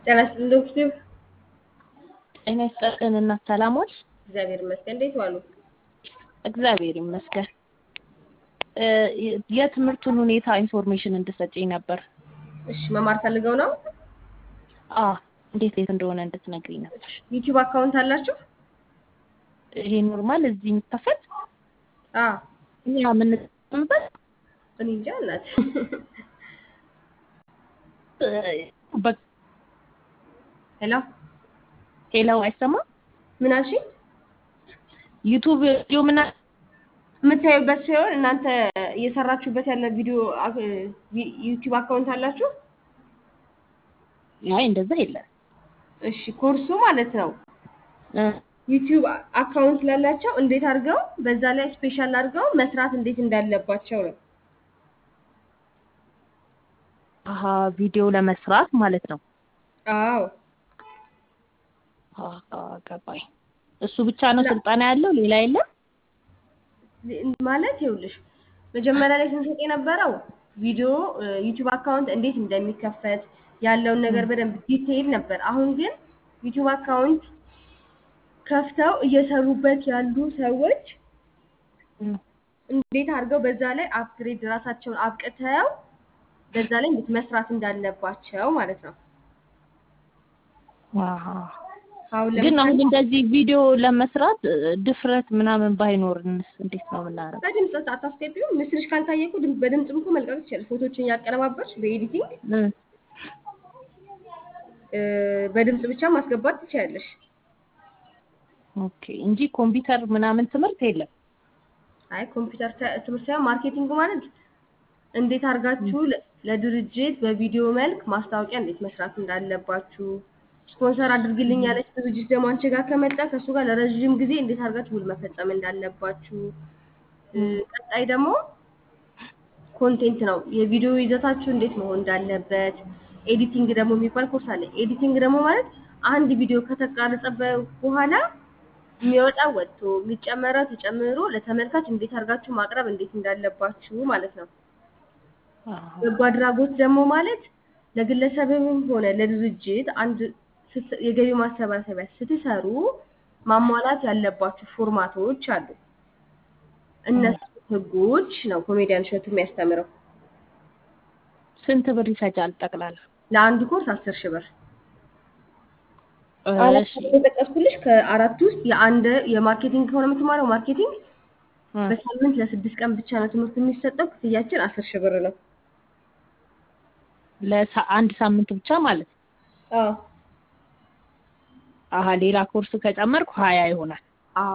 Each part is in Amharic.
ጤና ይስጥልኝ ዶክተር። ጤና ይስጥልን እናት ሰላም ዋልሽ? እግዚአብሔር ይመስገን። እንዴት ዋሉ? እግዚአብሔር ይመስገን። የትምህርቱን ሁኔታ ኢንፎርሜሽን እንድሰጪኝ ነበር። እሺ መማር ፈልገው ነው? አዎ እንዴት የት እንደሆነ እንድትነግሪኝ ነበር። ዩቲዩብ አካውንት አላችሁ? ይሄ ኖርማል እዚህ የሚከፈት አዎ። እኛ የምንጠቀምበት እኔ እንጃ እናት። ሄሎ ሄላው አይሰማም? ምን አልሽኝ? ዩቱብ ቪዲዮ ምና የምታዩበት ሲሆን እናንተ እየሰራችሁበት ያለ ቪዲዮ ዩቲዩብ አካውንት አላችሁ? አይ እንደዛ የለም። እሺ ኮርሱ ማለት ነው እ ዩቲዩብ አካውንት ላላቸው እንዴት አድርገው በዛ ላይ ስፔሻል አድርገው መስራት እንዴት እንዳለባቸው ነው። አሀ ቪዲዮ ለመስራት ማለት ነው። አዎ አሀ ገባኝ። እሱ ብቻ ነው ስልጠና ያለው ሌላ የለም? ማለት ይኸውልሽ መጀመሪያ ላይ ስንሰጥ የነበረው ቪዲዮ ዩቲዩብ አካውንት እንዴት እንደሚከፈት ያለውን ነገር በደንብ ዲቴይል ነበር። አሁን ግን ዩቲዩብ አካውንት ከፍተው እየሰሩበት ያሉ ሰዎች እንዴት አድርገው በዛ ላይ አፕግሬድ ራሳቸውን አብቅተው በዛ ላይ እንዴት መስራት እንዳለባቸው ማለት ነው። አሀ አሁን ግን ለምሳሌ አሁን እንደዚህ ቪዲዮ ለመስራት ድፍረት ምናምን ባይኖርንስ እንዴት ነው የምናደርገው? በድምፅ አታስገቢው። ምስልሽ ካልታየ እኮ ድምፅ- በድምፅም እኮ መልቀቅ ትችላለሽ። ፎቶችን እያቀነባበርሽ በኤዲቲንግ እ እ፣ በድምፅ ብቻ ማስገባት ትችላለሽ። ኦኬ እንጂ ኮምፒውተር ምናምን ትምህርት የለም። አይ ኮምፒውተር ተ- ትምህርት ሳይሆን ማርኬቲንግ ማለት እንዴት አድርጋችሁ ለ- ለድርጅት በቪዲዮ መልክ ማስታወቂያ እንዴት መስራት እንዳለባችሁ፣ ስፖንሰር አድርግልኝ ያለች ድርጅት ደግሞ አንቺ ጋር ከመጣ ከእሱ ጋር ለረዥም ጊዜ እንዴት አድርጋችሁ ውል መፈጸም እንዳለባችሁ፣ እ፣ ቀጣይ ደግሞ ኮንቴንት ነው የቪዲዮ ይዘታችሁ እንዴት መሆን እንዳለበት፣ ኤዲቲንግ ደግሞ የሚባል ኮርስ አለ። ኤዲቲንግ ደግሞ ማለት አንድ ቪዲዮ ከተቀረጸ በ- በኋላ የሚወጣው ወጥቶ የሚጨመረው ተጨምሮ ለተመልካች እንዴት አድርጋችሁ ማቅረብ እንዴት እንዳለባችሁ ማለት ነው። አሀ በጎ አድራጎት ደግሞ ማለት ለግለሰብም ሆነ ለድርጅት አንድ ስት- የገቢ ማሰባሰቢያ ስትሰሩ ማሟላት ያለባችሁ ፎርማቶች አሉ። እነሱ ህጎች ነው ኮሜዲያን እሸቱ የሚያስተምረው። ስንት ብር ይፈጃል ጠቅላላ? ለአንድ ኮርስ አስር ሺህ ብር አራት እሺ የጠቀስኩልሽ ከአራት ውስጥ የአንድ የማርኬቲንግ ከሆነ የምትማረው ማርኬቲንግ እ በሳምንት ለስድስት ቀን ብቻ ነው ትምህርት የሚሰጠው። ክፍያችን አስር ሺህ ብር ነው። ለአንድ ሳምንት ብቻ ማለት ነው። አዎ አሀ ሌላ ኮርስ ከጨመርኩ ሀያ ይሆናል። አዎ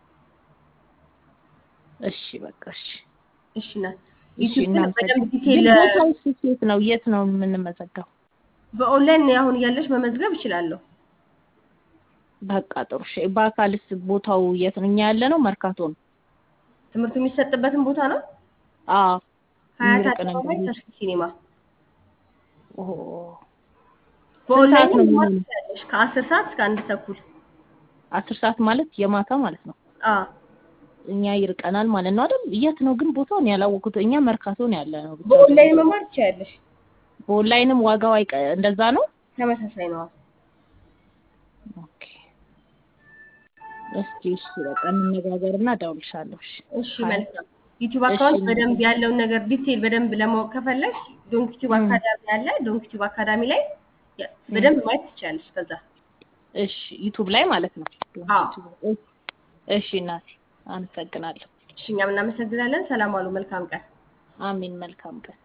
እሺ በቃ እሺ እሺ ናት። እሺ ዩቲዩብ ግን በደንብ ዲቴል ግን ቦታውስ የት ነው? የት ነው የምንመዘገበው? በኦንላይን አሁን እያለሽ መመዝገብ እችላለሁ። በቃ ጥሩ እሺ። በአካልስ ቦታው የት ነው? እኛ ያለ ነው መርካቶ ነው። ትምህርቱ የሚሰጥበትን ቦታ ነው አዎ ሀያት የሚርቅ ነው አደባባይ እንግዲህ። ተስፊ ሲኒማ። ኦሆ በኦንላይን ነው መማር የሚሆነው? ትችላለሽ ከአስር ሰዓት እስከ አንድ ተኩል። አስር ሰዓት ማለት የማታ ማለት ነው። አዎ እኛ ይርቀናል ማለት ነው አይደል? የት ነው ግን ቦታውን ያላወቁት? እኛ መርካቶ ነው ያለ ነው። ብቻ በኦንላይን መማር ትችላለሽ። በኦንላይንም ዋጋው አይቀ እንደዛ ነው። ተመሳሳይ ነው። ኦኬ እስኪ እሺ በቃ እንነጋገርና እደውልልሻለሁ። እሺ እሺ መልካም። ዩቲዩብ እሺ። አካውንት በደንብ ያለውን ነገር ዲቴል በደንብ ለማወቅ ከፈለግሽ ዶንክ ዩቲዩብ እም። አካዳሚ አለ። ዶንክ ዩቲዩብ አካዳሚ ላይ ያ- በደንብ ማየት ትችላለሽ። ከዛ እሺ ዩቱብ ላይ ማለት ነው። አዎ እሺ እናቴ አመሰግናለሁ። እሺ እኛም እናመሰግናለን። ሰላም አሉ። መልካም ቀን። አሜን። መልካም ቀን